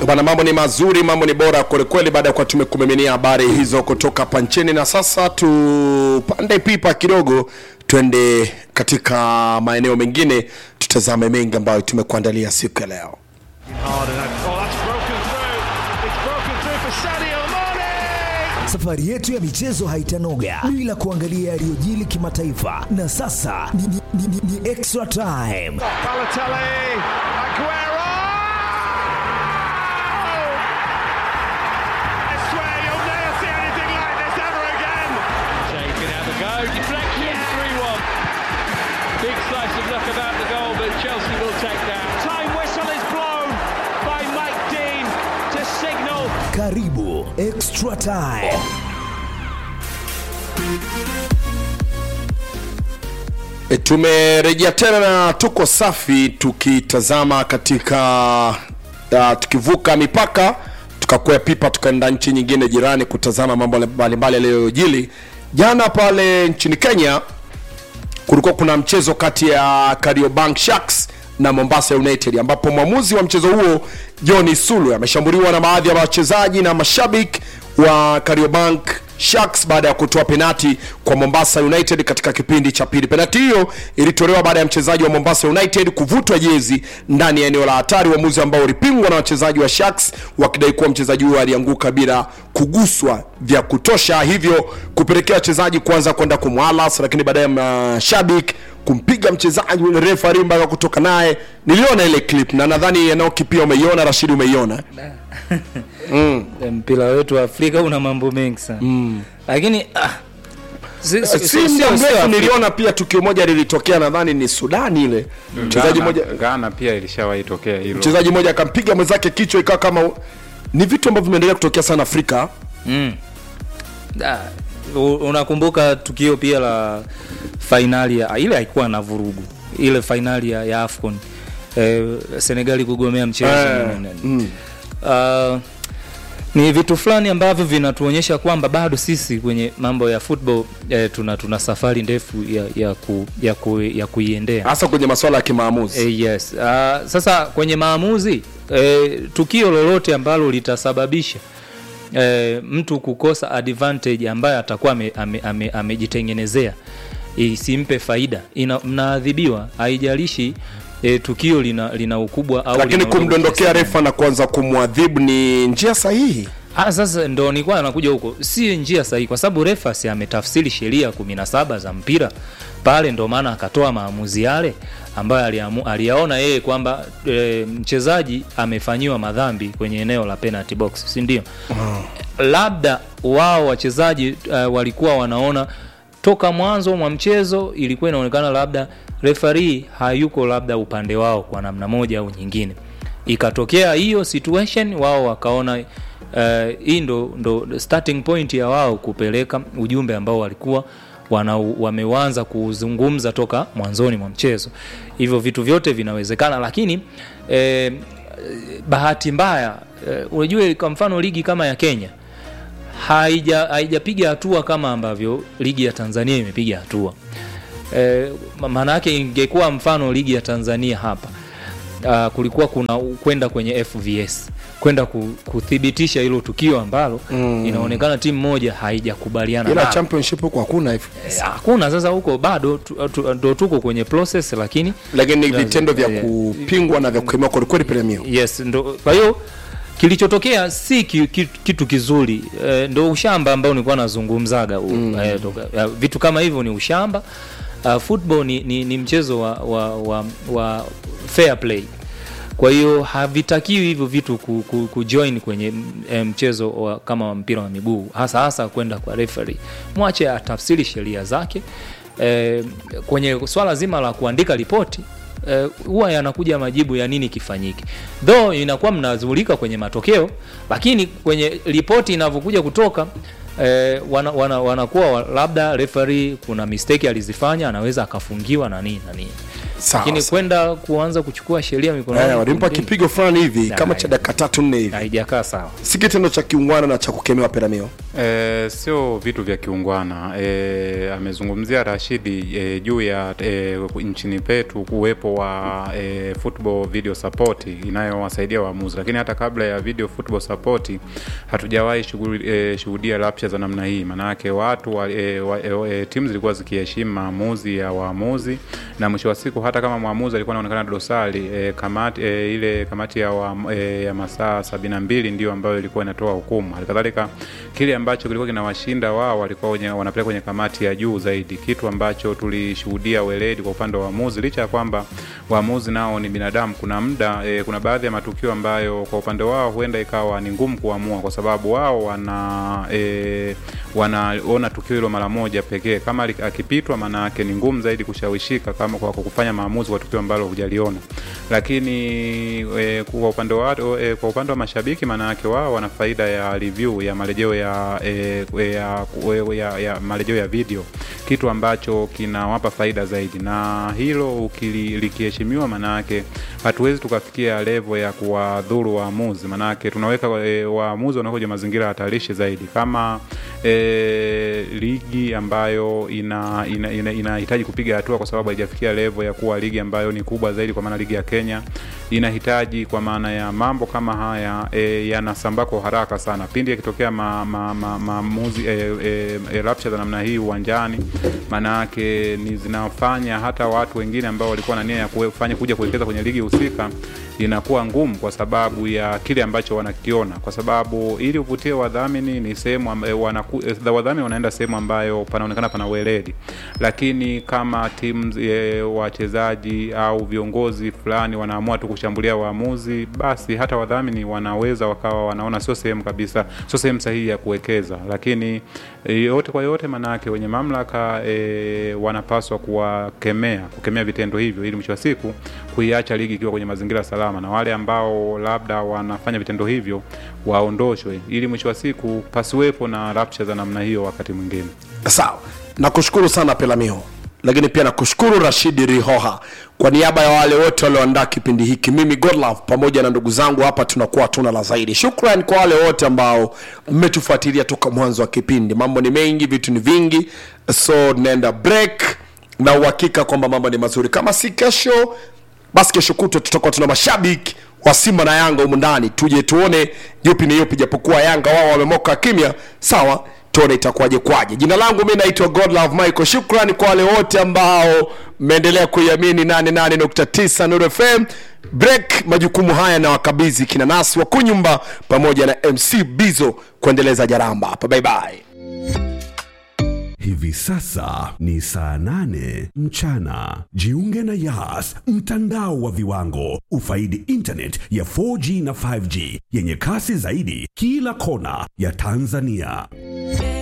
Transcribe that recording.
Bana, mambo ni mazuri, mambo ni bora kwelikweli, baada ya kuwa tumekumiminia habari hizo kutoka hapa nchini, na sasa tupande pipa kidogo, twende katika maeneo mengine, tutazame mengi ambayo tumekuandalia siku ya leo. Hard and that- oh, that's broken through. It's broken through for Sadio Mane. Safari yetu ya michezo haitanoga bila kuangalia yaliyojili kimataifa, na sasa ni, ni, ni, ni, ni extra time. Balotelli, Aguero. I swear you'll never see anything like this ever again. Shea can have a go. Deflection, 3 1. Big slice of luck about the goal, but Chelsea will take that. Time whistle is blown by Mike Dean to signal Karibu extra time. E, tumerejea tena na tuko safi tukitazama katika uh, tukivuka mipaka tukakwea pipa tukaenda nchi nyingine jirani kutazama mambo mbalimbali yaliyojili jana pale nchini kenya kulikuwa kuna mchezo kati ya Kariobangi Sharks na Mombasa United ambapo mwamuzi wa mchezo huo John Sulu ameshambuliwa na baadhi ya wachezaji na mashabiki wa Kariobangi Sharks baada ya kutoa penati kwa Mombasa United katika kipindi cha pili. Penati hiyo ilitolewa baada ya mchezaji wa Mombasa United kuvutwa jezi ndani ya eneo la hatari, uamuzi ambao ulipingwa na wachezaji wa Sharks wakidai kuwa mchezaji huyo alianguka bila kuguswa vya kutosha, hivyo kupelekea wachezaji kuanza kwenda kumwalas, lakini baadaye mashabiki kumpiga mchezaji yule refa mpaka kutoka naye. Niliona ile clip na nadhani Enoki pia umeiona, Rashidi umeiona. mpira wetu wa Afrika una mambo mengi sana mm. lakini ah, si, si, si si, muda sio- sio mrefu Afrika. niliona pia tukio moja lilitokea nadhani ni Sudani ile mchezaji Ghana- mmoja Ghana pia ilishawahi tokea hilo. mchezaji mmoja akampiga mwenzake kichwa ikawa kama ni vitu ambavyo vimeendelea kutokea sana Afrika Ah, u- unakumbuka tukio pia la fainali ya ile haikuwa na vurugu ile fainali ya, ya afcon eh, senegali kugomea mchezo Eh, mm. uh, ni vitu fulani ambavyo vinatuonyesha kwamba bado sisi kwenye mambo ya football eh, tuna, tuna safari ndefu ya, ya, ku, ya, ku, ya kuiendea hasa kwenye masuala ya kimaamuzi Eh, yes. Uh, sasa kwenye maamuzi eh, tukio lolote ambalo litasababisha eh, mtu kukosa advantage ambayo atakuwa amejitengenezea ame, ame, amejitengenezea, isimpe faida ina, mnaadhibiwa haijalishi eh, tukio lina, lina ukubwa au lakini lina udogo kumdondokea kiasi refa na kuanza kumwadhibu ni njia sahihi Ah, sasa ndo nilikuwa nakuja huko, si njia sahihi, kwa sababu refa si ametafsiri sheria kumi na saba za mpira pale, ndo maana akatoa maamuzi yale ambayo aliamu, aliyaona yeye kwamba e, mchezaji amefanyiwa madhambi kwenye eneo la penalty box, si ndio? Labda wao wachezaji uh, walikuwa wanaona toka mwanzo mwa mchezo ilikuwa inaonekana labda refari hayuko labda upande wao kwa namna moja au nyingine ikatokea hiyo situation wao wakaona uh, hii ndo, ndo starting point ya wao kupeleka ujumbe ambao walikuwa wana, wameanza kuzungumza toka mwanzoni mwa mchezo hivyo vitu vyote vinawezekana lakini eh, bahati mbaya eh, unajua kwa mfano ligi kama ya kenya haija haijapiga hatua kama ambavyo ligi ya tanzania imepiga hatua e, maana yake ingekuwa mfano ligi ya tanzania hapa uh, kulikuwa kuna kwenda kwenye fvs kwenda ku, kuthibitisha hilo tukio ambalo mm. inaonekana timu moja haijakubaliana ila nalo. championship huko hakuna hivyo Eh, hakuna sasa huko bado tu- tu- ndo tuko kwenye process lakini lakini ni vitendo vya Eh, kupingwa na vya kukemewa kwelikweli premium yes ndo kwa hiyo kilichotokea si ki, ki, kitu kizuri e, ndo ushamba ambao nilikuwa nazungumzaga mm. e, toka, ya, vitu kama hivyo ni ushamba uh, football ni, ni, ni mchezo wa, wa, wa, wa fair play kwa hiyo havitakiwi hivyo vitu ku, ku, kujoin kwenye mm, mchezo wa, kama wa mpira wa miguu hasa hasa kwenda kwa referee mwache atafsiri sheria zake e, kwenye swala zima la kuandika ripoti eh, huwa yanakuja majibu ya nini kifanyike though inakuwa mnazulika kwenye matokeo lakini kwenye ripoti inavyokuja kutoka eh, wana, wana, wanakuwa wa- labda referee kuna mistake alizifanya anaweza akafungiwa na nini na nini Sawa, lakini sawa. kwenda kuanza kuchukua sheria mikononi Eh, walimpa kumdini, kipigo fulani hivi Ya, kama ya. cha dakika tatu nne hivi haijakaa sawa si kitendo cha kiungwana na cha kukemewa peramio E, sio vitu vya kiungwana e, amezungumzia Rashidi e, juu ya e, nchini petu kuwepo wa e, football video support inayowasaidia waamuzi, lakini hata kabla ya video football support hatujawahi shughuli- e, shuhudia rapsha za namna hii. Maanake watu wa, e, wa, e, e, timu zilikuwa zikiheshimu maamuzi ya waamuzi, na mwisho wa siku hata kama mwamuzi alikuwa anaonekana dosari e, kamati e, ile kamati ya, wa, e, ya masaa sabini na mbili ndio ambayo ilikuwa inatoa hukumu. Halikadhalika kile ambacho kilikuwa kinawashinda wao walikuwa wenye, wanapeleka kwenye kamati ya juu zaidi, kitu ambacho tulishuhudia weledi kwa upande wa waamuzi, licha ya kwamba waamuzi nao ni binadamu. Kuna muda e, kuna baadhi ya matukio ambayo kwa upande wao huenda ikawa ni ngumu kuamua, kwa sababu wao wana e, wanaona tukio hilo mara moja pekee. Kama ali- akipitwa, maana yake ni ngumu zaidi kushawishika kama kwa kwa kufanya maamuzi kwa tukio ambalo hujaliona. Lakini e, kwa upande wa e, kwa upande wa mashabiki, maana yake wao wana faida ya review ya marejeo ya, e, ya, ya, ya, ya marejeo ya video, kitu ambacho kinawapa faida zaidi, na hilo ukili- likiheshimiwa, maana yake hatuwezi tukafikia level ya kuwadhuru waamuzi, maana yake tunaweka e, waamuzi wanakuja mazingira hatarishi zaidi kama e, ligi ambayo ina inahitaji ina, ina, inahitaji kupiga hatua kwa sababu haijafikia level ya kuwa ligi ambayo ni kubwa zaidi, kwa maana ligi ya Kenya inahitaji kwa maana ya mambo kama haya e, yanasambaa kwa haraka sana pindi yakitokea maamuzi ma, ma, maamuzi, e, e, e, rapsha za namna hii uwanjani, maana yake ni zinafanya hata watu wengine ambao walikuwa na nia ya kufanya kuja kuwekeza kwenye ligi husika inakuwa ngumu kwa sababu ya kile ambacho wanakiona, kwa sababu ili uvutie wadhamini ni sehemu amb- eh, wanaku- eh, wadhamini wanaenda sehemu ambayo panaonekana pana weledi, lakini kama timu e, wachezaji au viongozi fulani wanaamua tu kushambulia waamuzi, basi hata wadhamini wanaweza wakawa wanaona sio sehemu kabisa, sio sehemu sahihi ya kuwekeza. Lakini e, yote kwa yote, manake wenye mamlaka e, wanapaswa kuwakemea, kukemea vitendo hivyo, ili mwisho wa siku kuiacha ligi ikiwa kwenye mazingira salama, na wale ambao labda wanafanya vitendo hivyo waondoshwe, ili mwisho wa siku pasiwepo na rapsha za namna hiyo wakati mwingine. sawa nakushukuru sana pelamio lakini pia nakushukuru rashidi rihoha kwa niaba ya wale wote walioandaa kipindi hiki mimi godlove pamoja na ndugu zangu hapa tunakuwa hatuna la zaidi shukran kwa wale wote ambao mmetufuatilia toka mwanzo wa kipindi mambo ni mengi vitu ni vingi so tunaenda break na uhakika kwamba mambo ni mazuri kama si kesho basi kesho kutwa tutakuwa tuna mashabiki wa simba na yanga humu ndani tuje tuone yupi ni yupi japokuwa yanga wao wamemoka kimya sawa tuone itakuwaje kwaje jina langu mi naitwa godlove michael shukrani kwa wale wote ambao mmeendelea kuiamini 88.9 Nuru fm break majukumu haya na wakabidhi kina nasi wa kunyumba pamoja na mc bizo kuendeleza jaramba hapa bye bye Hivi sasa ni saa nane mchana. Jiunge na Yas, mtandao wa viwango. Ufaidi internet ya 4G na 5G yenye kasi zaidi kila kona ya Tanzania.